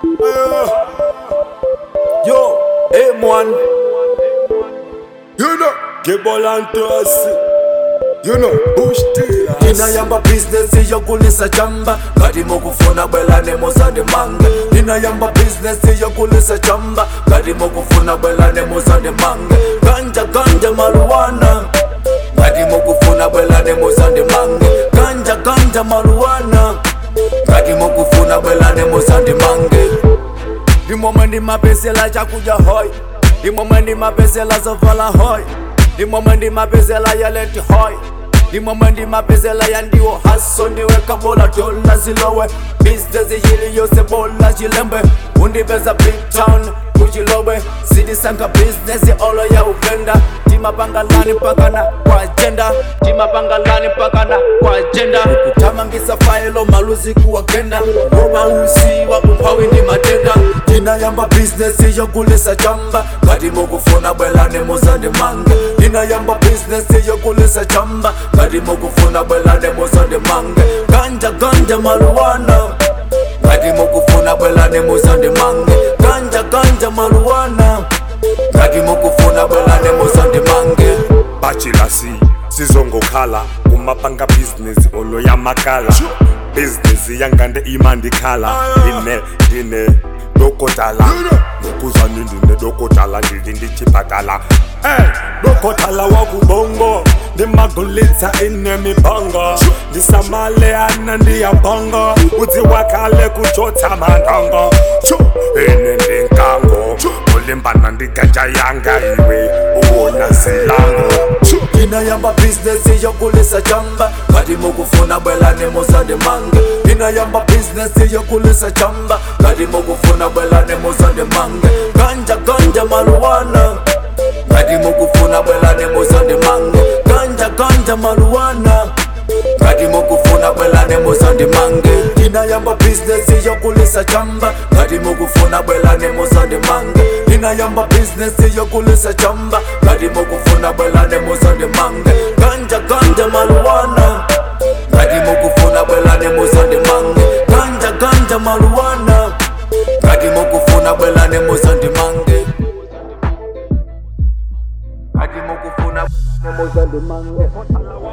Yo, M1. You know, Gebolantasi. You know, Bush Dealers. ndinayamba bhizinesi yokulisa chamba ngati mukufuna bwelani muzandimange ndinayamba bhizinesi yokulisa chamba ngati mukufuna bwelani muzandimange ganja ganja maluwana ngati mukufuna bwelani muzandimange ganja ganja maluwana ngati mukufuna bwelani muzandimange ndimomwe ndimapezela chakudya hoy ndimomwe ndimapezela zovala hoy ndimomwe ndimapezela yaleti hoy ndimomwe ndimapezela yandiwo haso ndiweka bola dola zilowe bizinesi yili yose bola chilembe undipeza big town kuchilowe sidisanga bizinesi olo ya ugenda timapangalani mpakana kwa ajenda timapangalani mpakana kwa ajenda kutamangisa failo maluzi kuwagenda ngoba usiwa umphawi ndi matenda ndinayamba bizinesi yokulisa chamba ngati mukufuna bwelani muzandimange ndinayamba bizinesi yokulisa chamba ngati mukufuna bwelani muzandimange ganja ganja maluwana ngati mukufuna bwelani muzandimange ganja ganja maluwana ngati mukufuna bwelani muzandimange bachilasi sizongokhala kumapanga bhizinesi olo yamakala bhizinesi yangande imandikhala ine ndine dokotala ngokuzani ndine dokotala ndili ndichipatala ey dokotala wakubongo ndimagulitsa ine mibongo ndisamaleana ndiyabongo udzi wakale kuchotsa mandongo Chu, ine ndinkango ulimbana ndiganja yanga iwe uwona zilango Chu, ndinayamba bhizinesi yokulisa chamba ngati mukufuna bwelani muzandimange ndinayamba bhizinesi yokulisa chamba ngati mukufuna bwelani muzandimange ganja ganja maluwana ngati mukufuna bwelani muzandimange ganja ganja maluwana ngati mukufuna bwelani muzandimange ndinayamba bhizinesi yokulisa chamba ngati mukufuna bwelani muzandimange ndinayamba bhizinesi yokulisa chamba ngati mukufuna bwelani muzandimange ganja ganja maluwana ngati mukufuna bwelani muzandimange ganja ganja maluwana ngati mukufuna bwelani muzandimange ngati mukufuna bwelani muzandimange